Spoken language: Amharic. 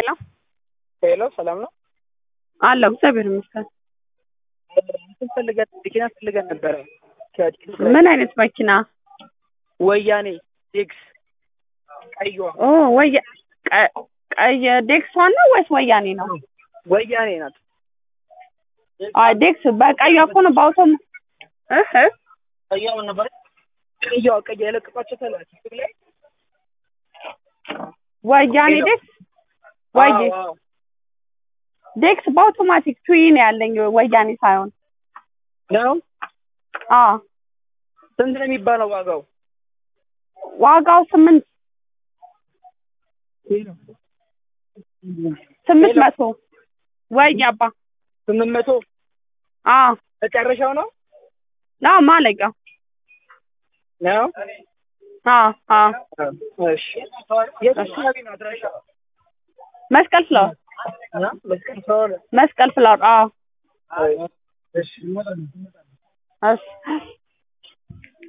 ሄሎ ሄሎ ሰላም ነው አለሁ እግዚአብሔር ይመስገን። እንትን ፈልገን መኪና ፈልገን ነበረ ከዲክስ ምን አይነት መኪና? ወያኔ ዲክስ ቀይዋ ኦ ወያ ቀ- ቀይ ዴክሷን ነው ወይስ ወያኔ ነው? ወያኔ ናት አይ ዴክስ በቀዩ እኮ ነው በአውቶም እህ ቀይዋ ምን ነበር ቀይዋ ቀይ የለቀቋቸው ተላ ቲክቶክ ላይ ወያኔ ሄሎ። ዴክስ ወይ አዎ፣ አዎ። ዴክስ በአውቶማቲክ ቱይ ነው ያለኝ ወያኔ ሳይሆን ነው አ ስንት ነው የሚባለው ዋጋው ዋጋው ስምንት ስምንት መቶ ወይ አባ ስምንት መቶ አ መጨረሻው ነው ና ማለቂያው ነው አ አ እሺ የት አካባቢ ነው አድራሻ መስቀል ፍላወር እ? መስቀል ፍላወር መስቀል ፍላወር አ እሺ እሺ